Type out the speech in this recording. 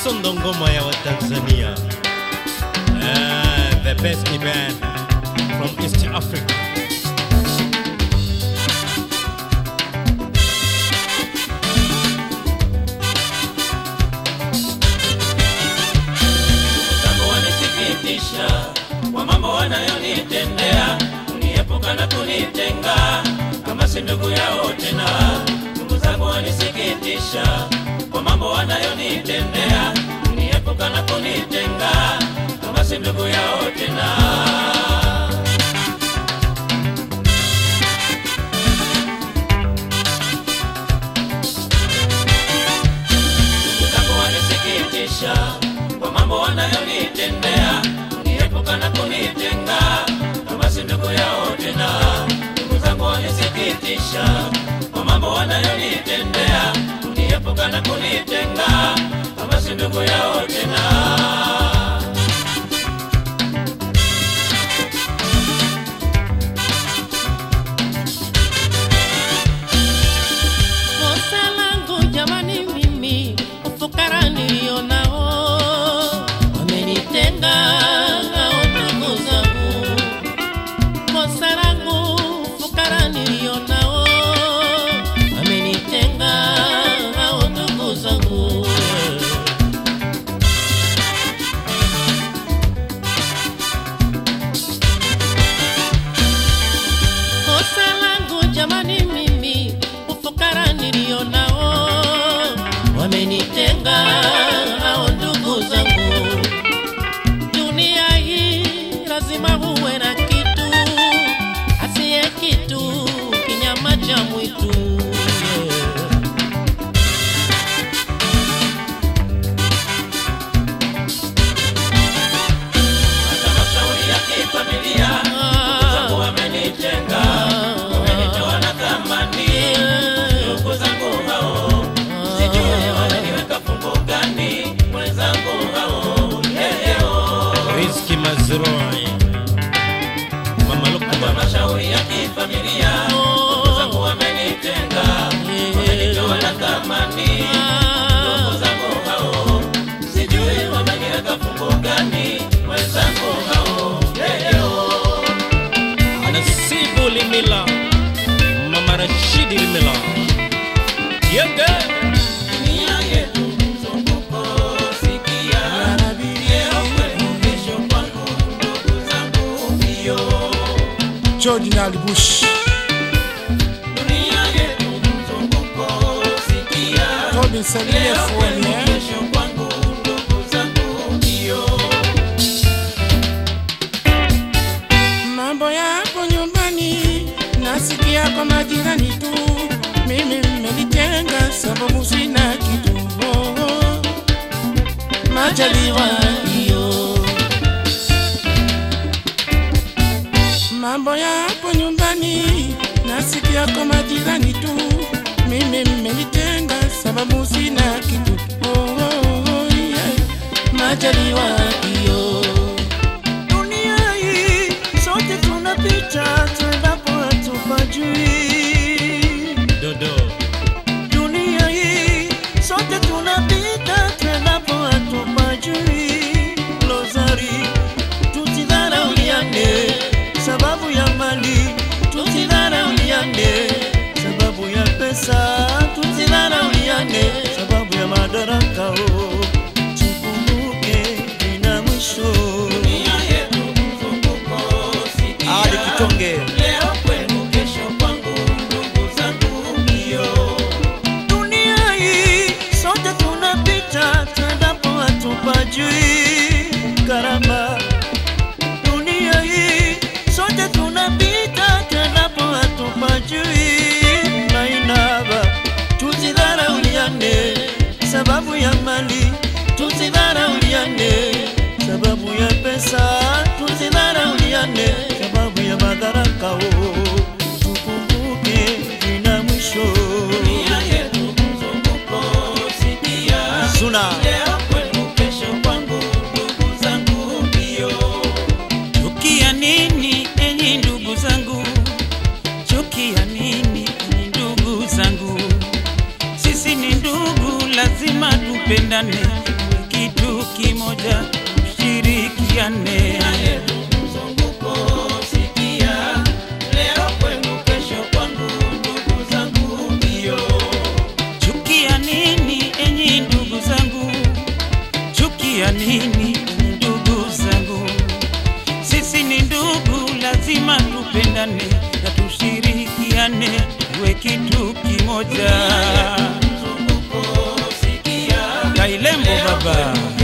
Sondo ngoma ya Watanzania. Eh, the best band from East Africa. zangu wanisikitisha kwa mambo wanayonitendea, kuniepuka na kunitenga kama si ndugu yao tena. Ndugu zangu wanisikitisha kwa mambo wanayonitendea, kuniepuka na kunitenga kama si ndugu yao tena. Ndugu zangu wanisikitisha kwa mambo wanayonitendea, kuniepuka na kunitenga kama si ndugu yao tena. Ndugu zangu wanisikitisha kwa mambo wanayonitendea, kuniepuka na kunitenga kama si ndugu yao tena. Kosa langu jamani, mimi ufukara nilionao wamenitenga hao ndugu zangu. Kosa langu ufukara nilionao wamenitenga hao ndugu zangu. Kosa langu jamani, mimi ufukara nilionao wamenitenga hao ndugu zangu. Dunia hii lazima uwe na kitu, asiye kitu kinyama cha mwitu. Yeah. Hata mashauri ya kifamilia ndugu zangu wamenitenga, wamenitoa na thamani. Ndugu zangu hao sijui wameniweka fungu gani, mwenzangu hao leo. Rizki Mazrui. Mama Hata Lukman. mashauri ya kifamilia ndugu zangu wamenitenga, wamenitoa na thamani. Ndugu zangu hao sijui wameniweka fungu gani, mwenzangu hao leo. Nasibu Limila. Mama Rashidi Limila. Yenge. Dunia yetu mzunguko, sikia. Leo kwetu, kesho kwangu, ndugu zangu mbio. George Nali Bush, Dunia yetu mzunguko, sikia. Tobin Salie Leo Foni, kwetu, eh? kesho kwangu, ndugu zangu mbio. Mambo yapo nyumbani, nasikia kwa majirani tu, mimi mmenitenga sababu sina kitu. Oh, oh. Majaliwa hiyo, mambo yapo nyumbani, nasikia kwa majirani tu, mimi mmenitenga sababu sina kitu. Oh, oh, oh, yeah. Majaliwa hiyo Dunia hii sote tunapita, tuendapo hatupajui. Dodo. Dunia hii sote tunapita, tuendapo hatupajui. Lozari, tusidharauliane sababu ya mali, tusidharauliane sababu ya pesa, tusidharauliane sababu ya madaraka. Oh, tukumbuke vina mwisho. Dunia yetu mzunguko, sikia. Ali Kitonge. Leo kwetu, kesho kwangu, ndugu zangu mbio. Dunia hii sote tunapita, tuendapo hatupajui. Karama, dunia hii sote tunapita, tuendapo hatupajui. Mainaba, tusidharauliane sababu ya mali, tusidharauliane sababu ya pesa, tusidharauliane sababu ya madaraka. Oh, tukumbuke vina mwisho. Dunia yetu mzunguko, sikia. Suna. Leo kwenu, kesho kwangu, ndugu zangu mbio. Chukia nini enyi ndugu zangu? Chukia nini enyi ndugu zangu? Sisi ni ndugu, lazima tupendane. kimoja, tushirikiane. mzunguko sikia, leo kwenu, kesho kwangu, ndugu zangu mbio. Chukia nini enyi ndugu zangu? Chukia nini enyi ndugu zangu? Sisi ni ndugu, lazima tupendane na tushirikiane, tuwe kitu kimoja. Mzunguko sikia, Kailembo baba.